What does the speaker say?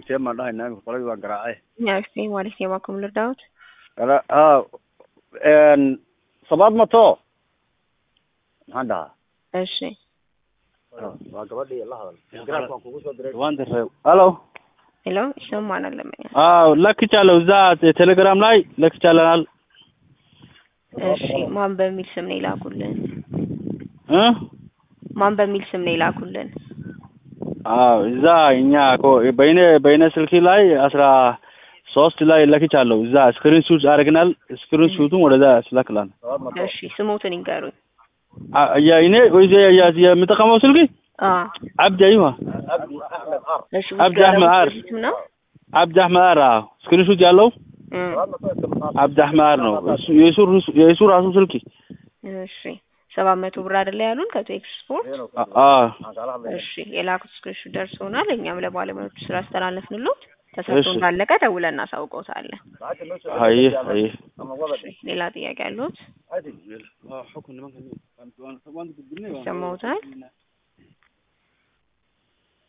Hussein baan dhahaynaa imika qoladii waan garaacay Nyaashtii maalishee waa kum lirdaawut kala ha n sabaad mato maxaan dhahaa እሺ waa gabadhii la hadal garaafka waan kugu soo diray waan diray halo ሄሎ ይሰማናል ለመኛ አዎ ለክቻለሁ እዛ ቴሌግራም ላይ ለክቻለናል እሺ ማን በሚል ስም ነው ይላኩልን እ ማን በሚል ስም ነው ይላኩልን አዎ እዛ እኛ እኮ በይነ በይነ ስልክ ላይ አስራ ሶስት ላይ ለክቻለሁ እዛ ስክሪን ሹት አድርገናል ስክሪን ሹቱን ወደዛ ስላክላል እሺ ስሞትን ይንገሩኝ የእኔ ወይ የምጠቀመው ስልክ አ አብዲ አይዋ እሺ አብዲ አህመድ አር ስም ነው አብዲ አህመድ አር አዎ ስክሪን ሹት ያለው እ አብዲ አህመድ አር ነው እሱ- የእሱ ርሱ- የእሱ ራሱ ስልክ እሺ ሰባት መቶ ብር አይደለ ያሉን ከቶ ኤክስፖርት አዎ እሺ የላኩት ስክሪንሾት ደርሶናል እኛም ለባለሙያዎቹ ስላስተላለፍንሎት ተሰርቶ እሺ። እንዳለቀ ደውለን እናሳውቀውታለን አይ አይ እሺ ሌላ ጥያቄ አለዎት ይሰማዎታል